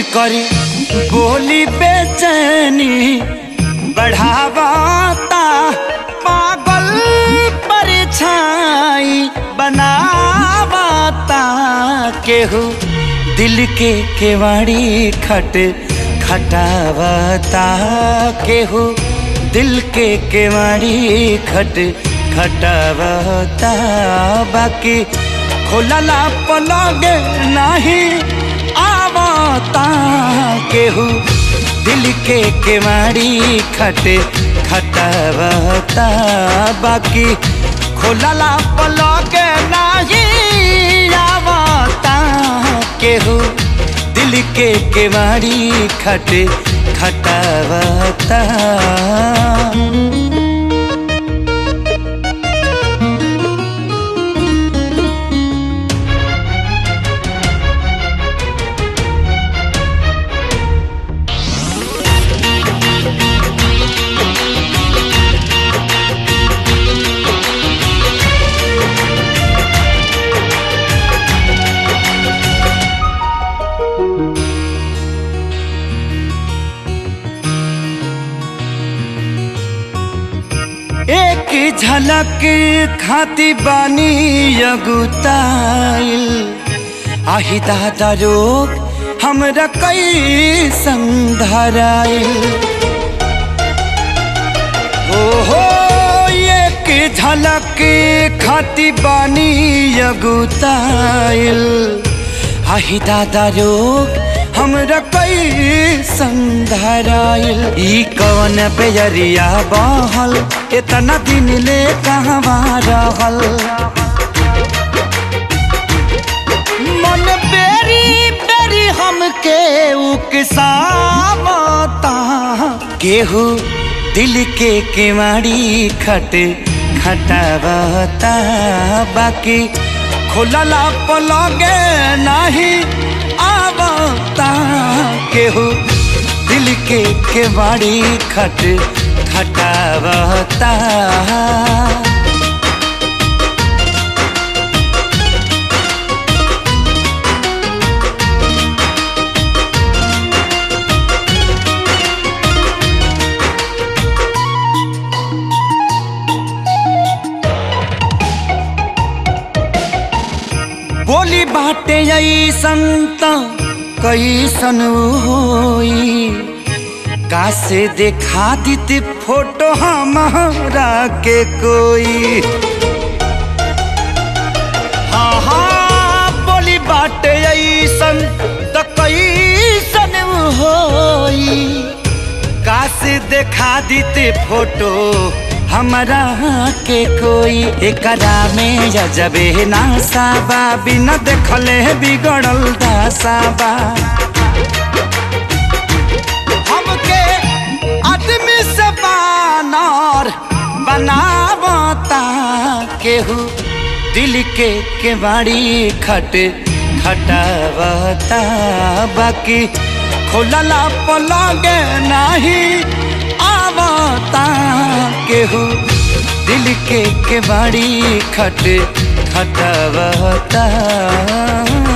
करी बोली बेचैनी बढ़ावाता पागल परछाई बनावाता केहू दिल के केवाड़ी खट खटावता केहू दिल के केवाड़ी खट खटावता बाकी खोलला पलगे नहीं आवता केहू दिल के केवाड़ी खट खटावता बाकी खोलला पलगे नहीं आवता केहू दिल के केवाड़ी खट खटावता एक झलक खाती बानी अगुताइल आही दादा रोग हमरा कई संधराइल हो हो एक झलक खाती बानी अगुताइल आही दादा रोग हमरा कई संधराइल ई कौन बेजरिया बहल इतना दिन ले कहवा रहल मन बेरी बेरी हमके उकसावता केहू दिल के केवाड़ी खट खटावता बाकी खोलला पलगे नहीं आवता केहू दिल के केवाड़ी खट खटावता बोली बाटे ऐसन त कैसन होई कासे देखा दीती फोटो हमारा के कोई हाँ हाँ बोली बाटे ऐसन त कैसन होई कासे देखा दीते फोटो हमरा के कोई एकरा में जजबे नासाबा बिना देखले बिगड़ल दासाबा हमके आदमी से बानर बनावता केहू दिल के केवाड़ी खट खटावता बाकी खोलला पलगे नहीं आवता केहू दिल के केवाड़ी खट खटावता